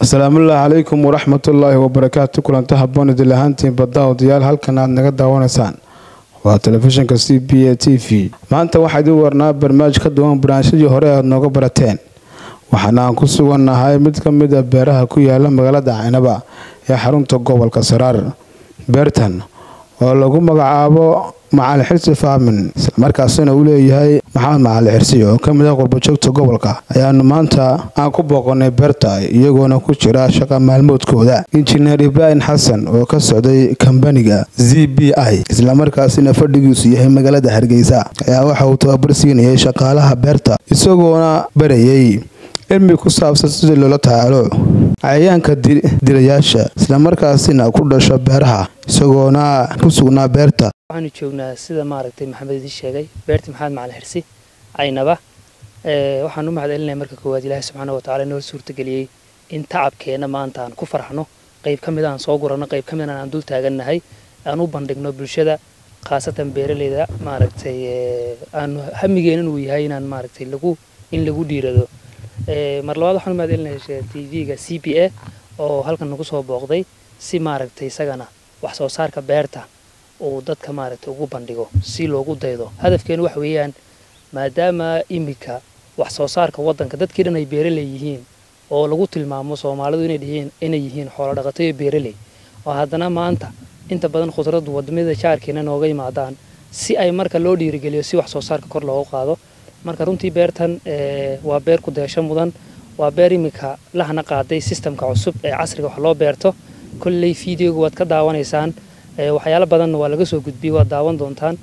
asalaamullaahi calaykum waraxmatullaahi wabarakaatu kulanta haboon idil ahaantiin badda odayaal halkan aad naga daawanaysaan waa telefishinka c b a t v maanta waxaa idin warnaa barnaamij ka duwan barnaamijyadii hore aad nooga barateen waxaana aan ku sugannahay mid ka mid a beeraha ku yaala magaalada caynaba ee xarunta gobolka saraar beertan oo lagu magacaabo macalin xirsi faamin islamarkaasina uu leeyahay maxamed macalin xirsi oo ka mid ah qurbajoogta gobolka ayaanu maanta aan ku booqanay beerta iyagoona ku jira shaqa maalmoodkooda injineer ibraahim xasan oo ka socday kambaniga z b i islamarkaasina fadhigiisu yahay magaalada hargeysa ayaa waxa uu tababar siinayay shaqaalaha beerta isagoona barayay cilmi ku saabsan sidii loola tacaalo cayayaanka dilayaasha islamarkaasina ku dhasho beeraha isagoona ku sugnaa beerta waxaanu joognaa sida maaragtay maxamed idin sheegay beerta maxamed macalin xirsi caynaba waxaan u mahadcelinaya marka koowaad ilaahay subxaana watacaala noo suurtageliyey in tacabkeenna maanta aan ku farxno qayb ka mid aan soo guranno qayb ka mid aan dul taagannahay aan u bandhigno bulshada khaasatan beeraleyda maaragtay aanu hamigeenan uu yahay inaan maaragtay lagu in lagu dhiirado mar labaad waxaan u mahadcelinaya t v-ga c b a oo halkan nagu soo booqday si maaragtay isagana wax soo saarka beerta uu dadka maaragtay ugu bandhigo si loogu daydo hadafkeenu waxa weeyaan maadaama iminka wax soo saarka waddanka dadkii dhan ay beeraley yihiin oo lagu tilmaamo soomaalidu inay yihiin xoolo dhaqato iyo beeraley oo haddana maanta inta badan khudraddu wadamada jaarkeena nooga yimaadaan si ay marka loo dhiirigeliyo si wax soo saarka kor loogu qaado marka runtii beertan waa beer ku deesho mudan waa beer iminka lahana qaaday sistamka cusub ee casriga wax loo beerto kolley fideoga waad ka daawanaysaan waxyaalo badanna waa laga soo gudbiyey waad daawan doontaan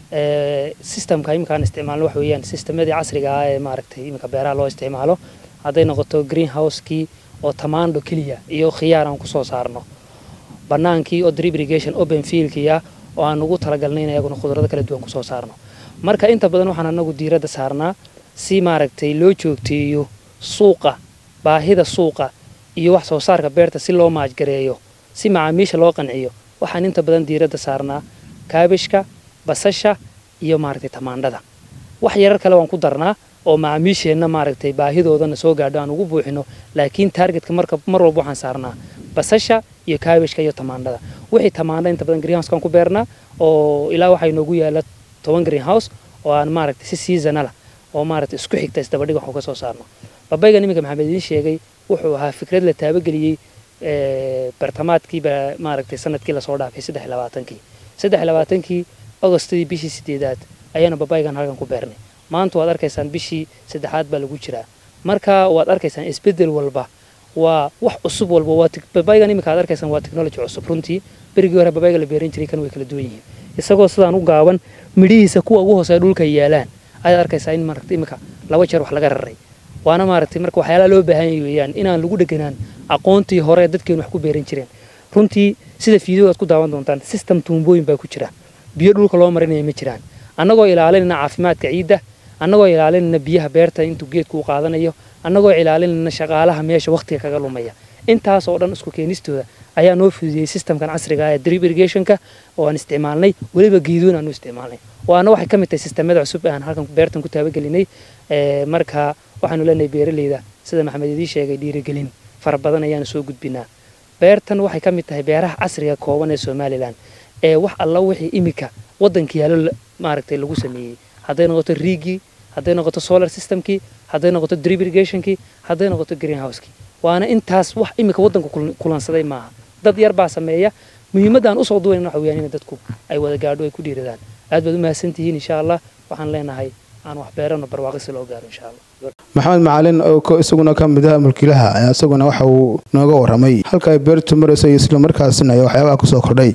sistamka iminkaan isticmaalno waxa weeyaan sistemadii casriga ah ee maaragtay iminka beeraha loo isticmaalo hadday noqoto greenhouse-kii oo tamaandho keliya iyo khiyaar aan kusoo saarno bannaankii oo drip irrigation open fieldkii ah oo aan ugu talagalnay in ayaguna khudrado kala duwan kusoo saarno marka inta badan waxaan anagu diiradda saarnaa si maaragtay loo joogteeyo suuqa baahida suuqa iyo wax soo saarka beerta si loo maajgareeyo si macaamiisha loo qanciyo waxaan inta badan diiradda saarnaa kaabishka basasha iyo maaragtay tamaandhada wax yarar kale waan ku darnaa oo macaamiisheenna maaragtay baahidoodana soo gaadho aan ugu buuxino laakiin taargetka marka mar walba waxaan saarnaa basasha iyo kaabishka iyo tamaandhada wixii tamaandha inta badan greenhouse-kan ku beernaa oo ilaa waxaa inoogu yaala toban greenhouse oo aan maaragtay si seasonala oo maaragtay isku xigta isdabadhig wax uga soo saarno babaygan iminka maxamed idiin sheegay wuxuu ahaa fikrad la taabageliyey bartamaadkiiba maaragtay sanadkii lasoo dhaafay saddex iyo labaatankii saddex iyo labaatankii agostadii bishii sideedaad ayaanu babaygan halkan ku beernay maanta waad arkaysaan bishii saddexaad baa lagu jiraa marka waad arkaysaan isbedel walba waa wax cusub walba waa babaygan iminka aad arkaysaan waa technology cusub runtii berigii hore babayga la beeran jiray kan way kala duwan yihiin isagoo sidaan u gaaban midhihiisa kuwa ugu hooseeya dhulka yaalaan ayaad arkaysaa in maaragtay iminka laba jeer wax laga raray waana maaragtay marka waxyaalaha loo baahan yahay weeyaan inaan lagu dheganaan aqoontii hore dadkeenu wax ku beeran jireen runtii sida fiideo aad ku daawan doontaan system tuumbooyin baa ku jira biyo dhulka loo marinaya ma jiraan annagoo ilaalinayna caafimaadka ciidda annagoo ilaalinayna biyaha beerta intuu geedku u qaadanayo annagoo ilaalinayna shaqaalaha meesha wakhtiga kaga lumaya intaas oo dhan isku keenistooda ayaa noo fududiyey systemkan casriga ah ee drip irrigationka oo aan isticmaalnay weliba geedoon aan u isticmaalnay waana waxay ka mid tahay sistemada cusub ee aan halkan beertan ku taabagelinay marka waxaanu leenahay beeraleyda sida maxamed idii sheegay dhiirigelin fara badan ayaanu soo gudbinaa beertan waxay ka mid tahay beeraha casriga kooban ee somalilan ee wax alla wixii iminka waddanka yaallo maaragtay lagu sameeyey hadday noqoto riigii hadday noqoto solar systemkii hadday noqoto drip irrigationkii hadday noqoto greenhouse-kii waana intaas wax iminka waddanka kulansaday maaha dad yar baa sameeya muhiimaddaan usoo duwayn waxa weyaan in dadku ay wada gaadho ay ku dhiiradaan aad baad u mahadsantihiin insha allah waxaan leenahay aan wax beerano barwaaqisi loo gaaro insha allah maxamed macalin oo isaguna ka mid ah mulkiilaha ayaa isaguna waxa uu nooga warramay halka ay beertu marayso iyo islamarkaasina ay waxyaabaha kusoo kordhay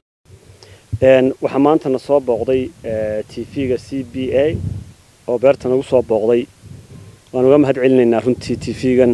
waxaa maantana soo booqday t v-ga c b a oo beerta nagu soo booqday waan uga mahad celinaynaa runtii t v-gan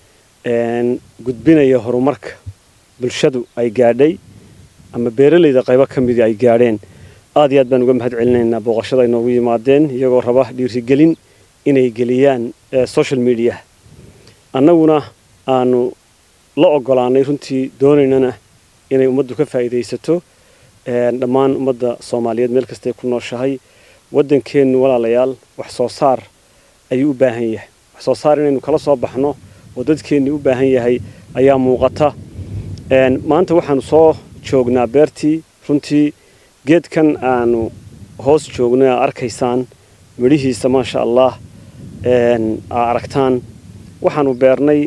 gudbinaya horumarka bulshadu ay gaadhay ama beeralayda qaybo ka midii ay gaadheen aad iyo aad baan uga mahad celinaynaa booqashada ay noogu yimaadeen iyagoo raba dhiirigelin inay geliyaan social media annaguna aanu la ogolaanay runtii doonaynana inay ummaddu ka faa'iidaysato dhammaan ummadda soomaaliyeed meel kastay ku nooshahay waddankeennu walaalayaal wax soo saar ayuu u baahan yahay wax soo saar inaynu kala soo baxno oo dadkeennii u baahan yahay ayaa muuqata maanta waxaanu soo joognaa beertii runtii geedkan aanu hoos joogno aa arkaysaan midhihiisa maasha allah aa aragtaan waxaanu beernay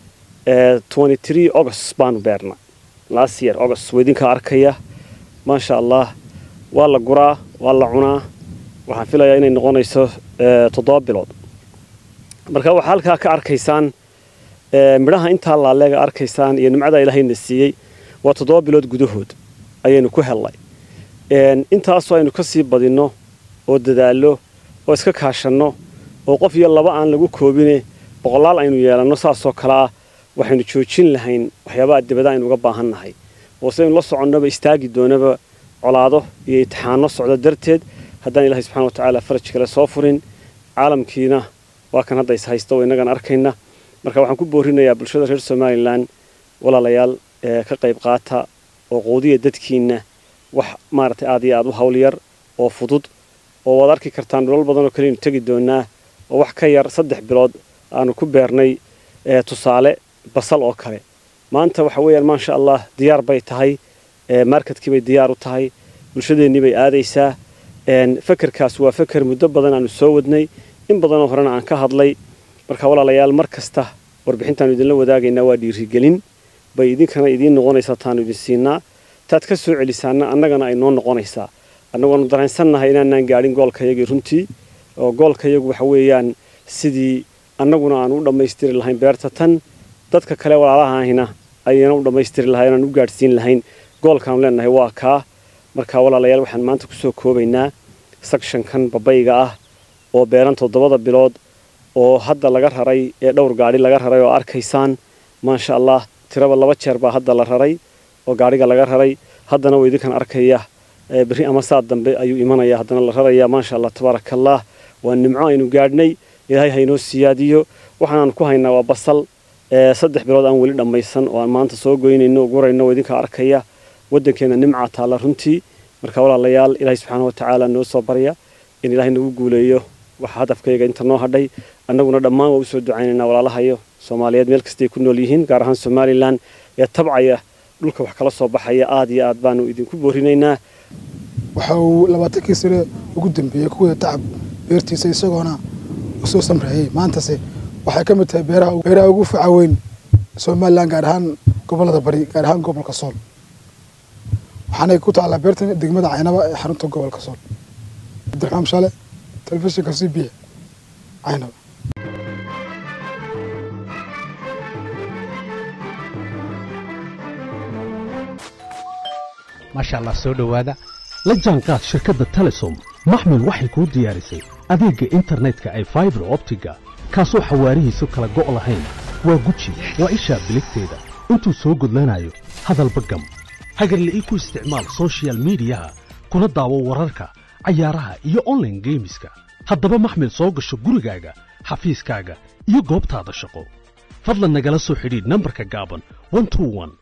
august baanu beernay last year august weydinkaa arkaya maasha allah waa la guraa waa la cunaa waxaan filayaa inay noqonayso toddoba bilood marka waxaa halkaa ka arkaysaan midhaha intaa laaleega arkaysaan iyo nimcadaa ilaahayna siiyey waa toddoba bilood gudahood ayaynu ku hellay intaasoo aynu ka sii badinno oo dadaallo oo iska kaashanno oo qof iyo laba aan lagu koobine boqolaal aynu yeelanno saasoo kale ah waxaynu joojin lahayn waxyaabaha dibada aynu uga baahan nahay oo sidaynu la soconnoba istaagi doonaba colaado iyo itixaano socdo darteed haddaan ilaahay subxana watacaala faraj kale soo furin caalamkiina waa kan hadda is haysta oo innagan arkayna marka waxaan ku boorinayaa bulshada reer somalilan walaalayaal ka qayb qaata oo quudiya dadkiinna wax maaragtay aad iyo aad u hawl yar oo fudud oo waad arki kartaan dhulal badan oo kaleynu tegi doonaa oo wax ka yar saddex bilood aanu ku beernay tusaale basal oo kale maanta waxa weeyaan maasha allah diyaar bay tahay marketkii bay diyaar u tahay bulshadeennii bay aadaysaa fekerkaas waa feker muddo badan aanu soo wadnay in badanoo horena aan ka hadlay marka walaalayaal mar kasta warbixintaanu idinla wadaagaynaa waa dhiirigelin bay idinkana idiin noqonaysaa taanu idin siinaa taad ka soo celisaana annagana ay noo noqonaysaa annagoonu dareensannahay inaanaan gaadhin goolkayagii runtii oo goolkayagu waxa weeyaan sidii annaguna aan u dhammaystiri lahayn beerta tan dadka kale walaalahahina ayayna u dhammaystiri lahayn aan u gaadhsiin lahayn goolkaanu leenahay waa kaa marka walaalayaal waxaan maanta kusoo koobaynaa sakshankan babayga ah oo beeran toddobada bilood oo hadda laga raray ee dhowr gaadhi laga raray oo arkaysaan maasha allah tiraba laba jeer baa hadda la raray oo gaadhiga laga raray haddana waa idinkan arkaya berri ama saad dambe ayuu imanaya haddana la raraya maasha allah tabaaraka allah waa nimco aynu gaadhnay ilaahay haynoo siyaadiyo waxaanaanu ku haynaa waa basal saddex bilood aan weli dhammaysan oo aan maanta soo goynayno gurayno oo idinka arkaya waddankeenna nimcaa taalla runtii marka walaalayaal ilaahay subxaana watacaala noo soo barya in ilaahay nagu guuleeyo waxa hadafkayga inta noo hadhay annaguna dhammaan waa usoo ducaynaynaa walaalahayo soomaaliyeed meel kastay ku nool yihiin gaar ahaan somalilan ee tabcaya dhulka wax kala soo baxaya aad iyo aad baanu idinku boorinaynaa waxa uu labaatankii sane ugu dambeeyey kuwii tacab beertiisa isagoona usoo samreeyey maantase waxay ka mid tahay beeraha ugu faca weyn somalilan gaar ahaan gobolada bari gaar ahaan gobolka sool waxaanay ku taallaa beertan degmada caynaba ee xarunta gobolka sool cabdiraxmaan shale telefishinka c b caynaba maasha allah soo dhowaada la jaanqaad shirkadda telesom maxmil waxay kuu diyaarisay adeegga internetka ay faibar optiga kaasoo xawaarihiisu kala go' lahayn waa guji waa ishaa biligteeda intuu soo gudlanayo hadalba gam hagarla'ii ku isticmaal sochial midiyaha kuna daawo wararka cayaaraha iyo onlaine geemiska haddaba maxmil soo gasho gurigaaga xafiiskaaga iyo goobtaada shaqo fadlan nagala soo xidhiidh nambarka gaaban